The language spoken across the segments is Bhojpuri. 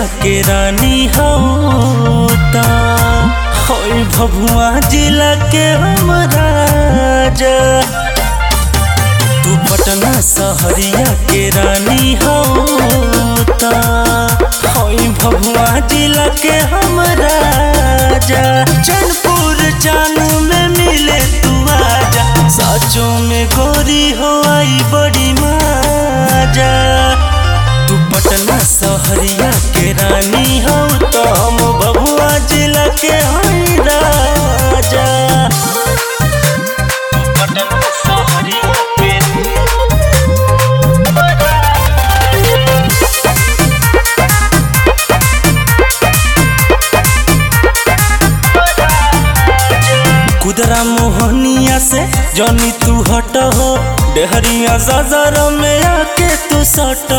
के रानी होता होई भभुआ जिला के हम राजा तू पटना सहरिया के रानी होता होई भभुआ जिला के हम राजा चैनपुर जानू में मिले तू आजा साचों में गोरी हो आई बड़ी माजा तू पटना सहरिया के रानी हो तो हम भभुआ जिला के हई राजा तू पटना सहरिया के कुदरा मोहनिया से जनी तू हट हो डेहरिया सजर में आके तू सट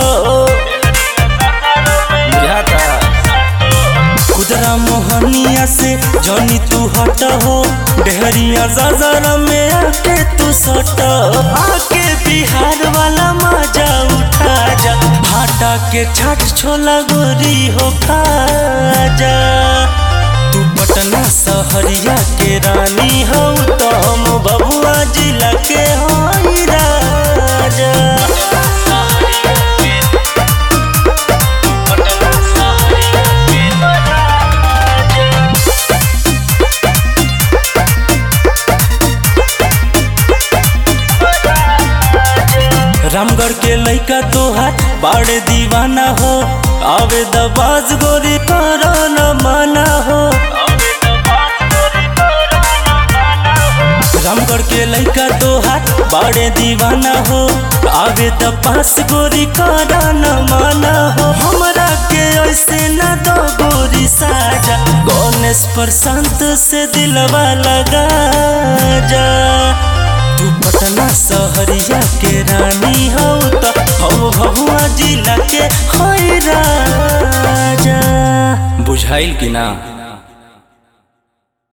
कुदरा मोहनिया से जनी तू हट हो डेहरिया सजर में आके तू सट आके बिहार वाला मजा उठा जा भाटा के छठ छोला गोरी हो खा जा तू पटना सहरिया के रानी हो तो हम बबुआ जिला के हई राजा रामगढ़ के लइका तोहार बाड़े दीवाना हो आवे दबाज गोरी करो न माना हो रामगढ़ के लइका तोहार बाड़े दीवाना हो आवे द पास गोरी करो न माना हो हमरा के ऐसे न दो गोरी साजा गणेश प्रशांत से दिलवा लगा जा तू पटना सहरिया के रानी हो तो हो भभुआ जिला के होई राजा बुझाइल कि ना